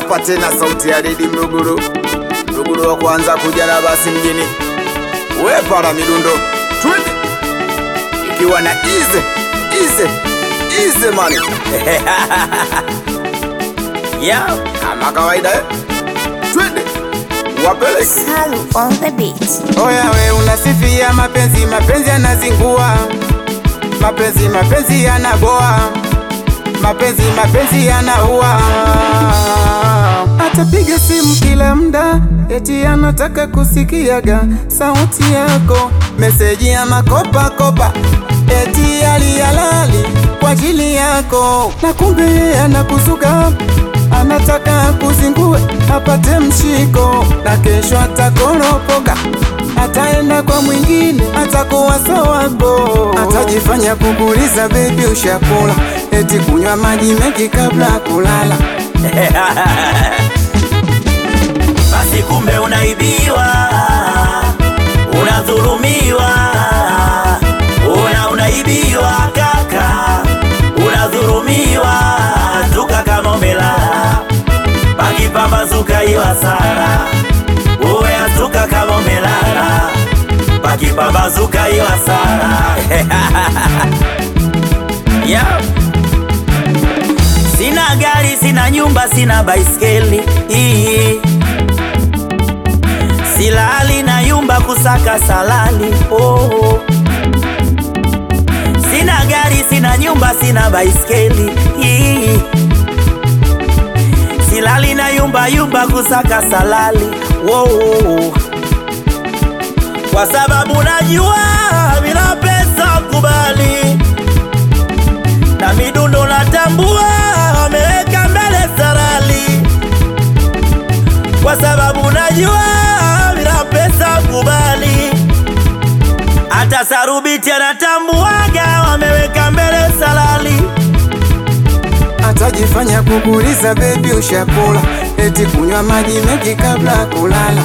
hapa tena sauti ya Redi Mluguru, Mluguru wa kwanza kuja na basi mjini, we para midundo twende, ikiwa na ize ize ize mani Yeah. kama kawaida eh? twende wapeleke Salu on the beat. Oya we unasifia mapenzi, mapenzi yanazingua, mapenzi mapenzi yanaboa, mapenzi mapenzi yanaua. Atapiga simu kila mda, eti anataka kusikiaga sauti yako, meseji ya makopa kopa, eti alihalali kwa ajili yako, na kumbe yeye anakuzuga anataka kuzingue apate mshiko, na kesho atakoropoka, ataenda kwa mwingine, atakuwa sowako, atajifanya kukuliza bebi, ushakula eti kunywa maji mengi kabla ya kulala. Basi kumbe unaibiwa, unadhulumiwa, una unaibiwa kaka, unadhulumiwa, zuka kama umelala, pakipambazuka hiyo hasara, uwe azuka kama umelala, pakipambazuka hiyo hasara yeah. Sina gari, sina nyumba, sina baiskeli Ii. Silali na yumba kusaka salali oh. Sina gari, sina nyumba, sina baiskeli Ii. Silali na yumba yumba kusaka salali oh. Kwa sababu najua bila pesa kubali na midundo natambua ameweka mbele sarali, kwa sababu najua bila pesa kubali. Hata sarubiti anatambuaga wameweka mbele salali. Atajifanya kukuliza bebi, ushakula eti kunywa maji mengi kabla ya kulala.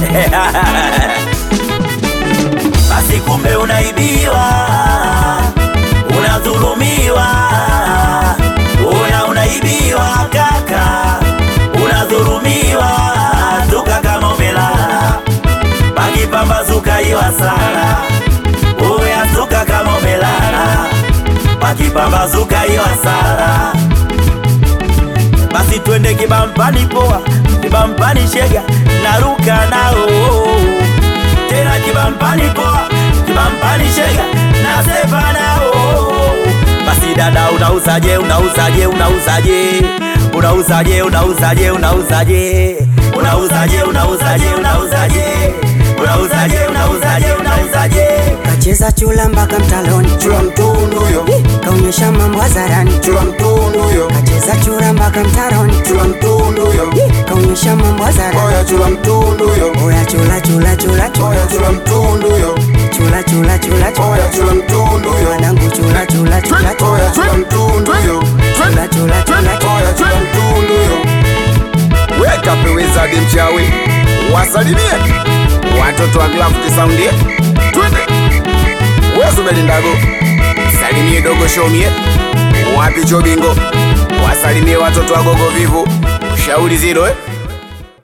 Basi kumbe unaibiwa, unadhulumiwa, una unaibiwa kaka, unadhulumiwa, zuka kama umelala, pakipambazuka hiyo hasara, uya zuka kama umelala, pakipambazuka hiyo hasara. Basi twende kibampani poa, kibampani shega, naruka nao tena kibampani poa, kibampani shega, nasepa nao. Basi dada, unauzaje? Unauzaje? Unauzaje? Unauzaje? Unauzaje? Unauzaje? Unauzaje? Unauzaje? Unauzaje? Unauzaje? Unauzaje? Unauzaje? Kacheza chula mpaka mtaloni, Chula mtundu yo, kaonyesha mambo hadharani. chula mtundu yo, Kacheza chura mpaka mtaroni, chula mtundu yo, kaonyesha mambo hadharani. oya chula mtundu yo, Oya chula chula chula chula oya chula mtundu yo, chula chula chula chula oya chula mtundu yo, wanangu chula chula chula chula oya chula mtundu yo, chula chula chula chula oya chula mtundu yo. weka pewezadi mchawi wasalimie watoto wa Glafuti Sound eh? twende wezubelindago salimie dogo shomie wapi chobingo wasalimie watoto wa gogo vivu ushauri zilo eh?